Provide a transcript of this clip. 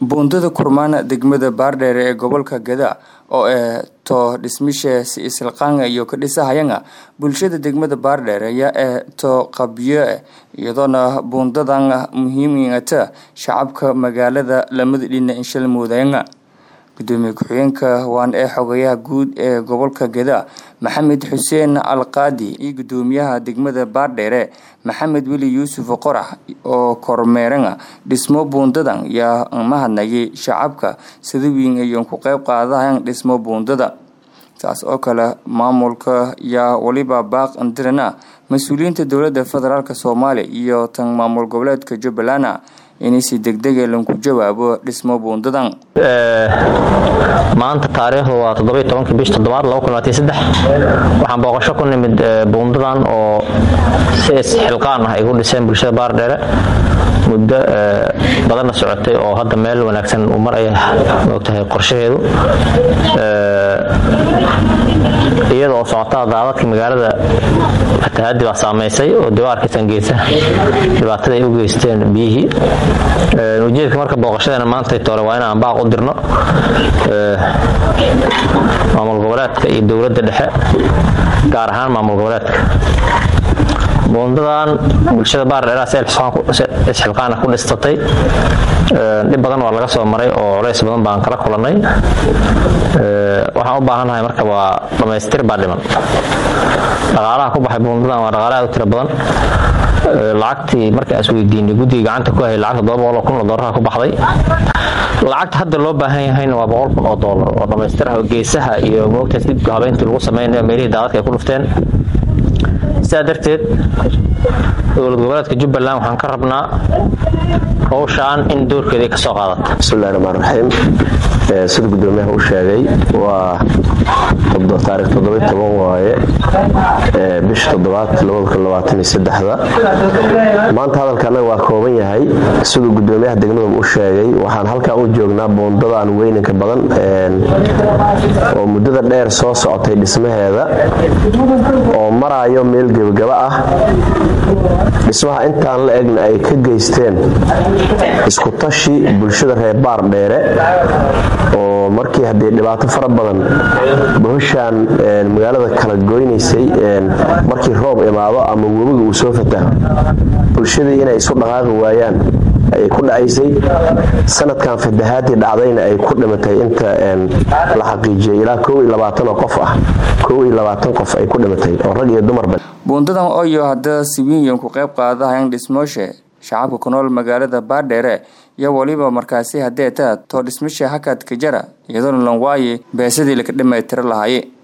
buundada kurmaan degmada baardheere ee gobolka geda oo eh to dhismishe si isilqaanga iyo ka dhisahayanga bulshada degmada baardheere ayaa eh to qabyo iyadoona buundadan muhiimingata shacabka magaalada lamada dhina inshal muudayanga gudoomiye ku-xigeenka waan ee xogayaha guud ee gobolka geda maxamed xuseen alqaadi iyo gudoomiyaha degmada baardheere maxamed weli yuusuf qorax oo kormeeranga dhismo buundadan yaa mahadnayay shacabka sida weyn ayoon ku qeyb qaadahan dhismo buundada saas oo kale maamulka yaa weliba baaq andirana mas-uuliyiinta dowlada federaalk soomaaliya iyo tan maamul goboleedka jubbaland inay si degdega lanku jawaabo dhismo buundadan maanta taariikhdu waa toddobiy tobankii bish toddobaad waxaan booqasho ku nimid buundadan oo si isxilqaan ah ay ku dhiseen bulshada baardheere muddo badanna socotay oo hadda meel wanaagsan uu maraya moogtahay qorshaheedu iyada oo socotada daadadka magaalada fatahaadii baa saameysay oo dawaarkiisan geesa dhibaatada ay u geysteen biyihii ujeedka marka booqashadeena maantay toole waa inaan baaq u dirno maamul goboleedka iyo dowladda dhexe gaar ahaan maamul goboleedka buundadan bulshada baardheeraha si isxilqaana ku dhistatay dhib badan waa laga soo maray oo culays badan baan kala kulannay waxaan u baahannahay marka waa dhammaystir baa dhiman dhaqaalaha ku baxay buundadan waa dhaqaala aad u tiro badan lacagtii marka isweydiinay guddiga gacanta ku hayay lacagta todoba boqol oo kun oo doolarha ku baxday lacagta hadda loo baahan yahayna waa boqol kun oo doolar oo dhammaystir ah oo geesaha iyo moogtaas dibka habeyntii lagu samaynayo meelihii daadadka ay ku dhufteen sidaa darteed dowlad goboleedka jubbaland waxaan ka rabnaa howshaan in doorkeeda ay ka soo qaadato bismillahi raxmaan raxiim sida gudoomiyaha u sheegay waa taarikh toddoby toban waaye bisha toddobaad labadakunlabaataniyosaddexda maanta hadalka annaga waa kooban yahay siduu gudoomiyaha degmada u sheegay waxaan halkaa u joognaa buundadaan weyninka badan oo muddada dheer soo socotay dhismaheeda oo maraayo meel gebagaba ah dhismaha intaan la egna ay ka geysteen iskutashi bulshada reer baar dheere oo markii haddee dhibaato fara badan bahoshaan magaalada kala goynaysay markii roob imaado ama webiga uu soo fataho bulshadii inay isu dhaqaaqi waayaan ayay ku dhacaysay sanadkan fatahaadii dhacdayna ay ku dhimatay inta la xaqiijiyay ilaa oo qof ah qof ay ku dhimatay oo rag iyo dumarba buundadan oyo hadda siwiinyan ku qayb qaadahayan dhismooshe shacabka ku nool magaalada baardheere iyo weliba markaasi haddee taa too dhismasha hakad ka jara iyadoona lan waaye beesadii laka dhammaytiro lahaye